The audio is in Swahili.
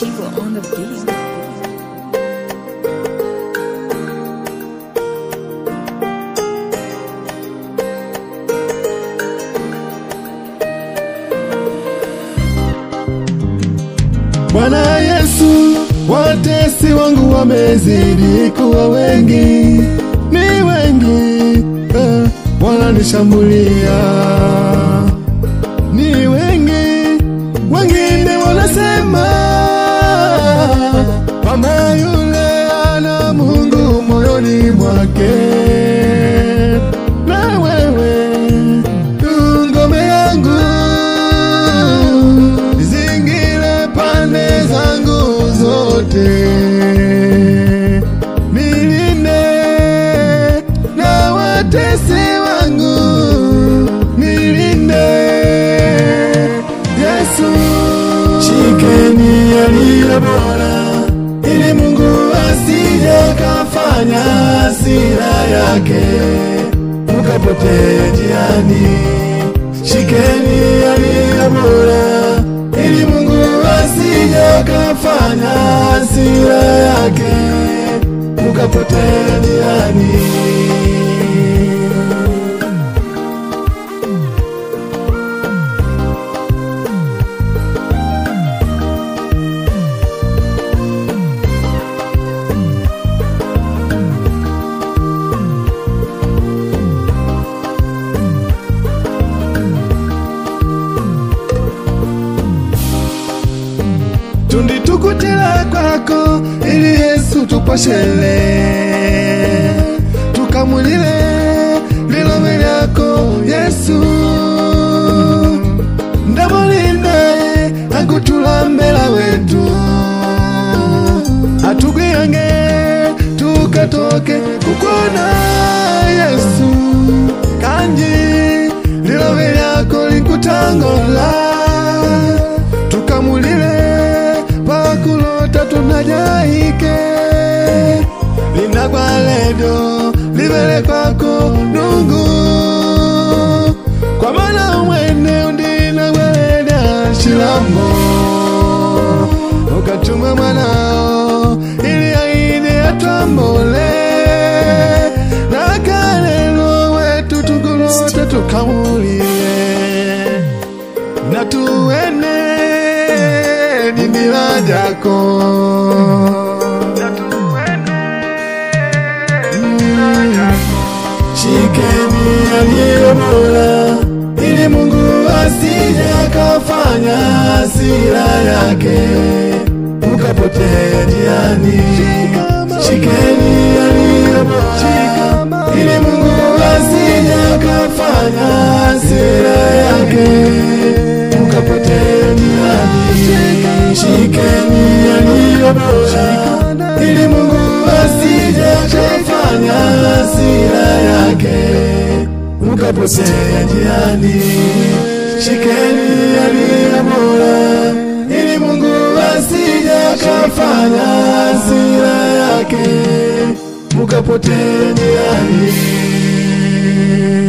Chivo on the beat. Bwana Yesu, watesi wangu wamezidi kuwa wengi, ni wengi eh, wananishambulia, ni wengi, wengine wanasema kwamba yule ana Mungu moyoni mwake, na wewe tu ngome yangu zingine pande zangu zote, nilinde na watesi wangu, nilinde Yesu, shikeni yaliyo bora, ili Mungu asije kafanya hasira yake mkapotea njiani. Shikeni yaliyo bora, ili Mungu asije kafanya hasira yake mkapotea njiani. tunditukutila kwako ili Yesu tuposhele tukamulile lilobe lyako Yesu ndamulinde akutulambela wetu atugwiyange tukatoke kukona Yesu kanji lilobe lyako likutangola tukamulile pakulota tunajaike linagwa ledo livele kwako nungu kwa maana umwene undinagweleda shilambo ukatuma mwanao ili aine atwambole na kalelo wetu tugulota tukamulile na tuene nini jako shikeni yaliyo bora ili Mungu asije akafanya hasira yake mkapotea njiani. Shikeni yaliyo bora ili Mungu asije akafanya hasira yake mkapotea njiani. Shikeni yaliyo bora ili Mungu asije akafanya hasira yake mkapotea njiani. Shikeni yaliyo bora ili Mungu asije akafanya hasira yake mkapotea njiani.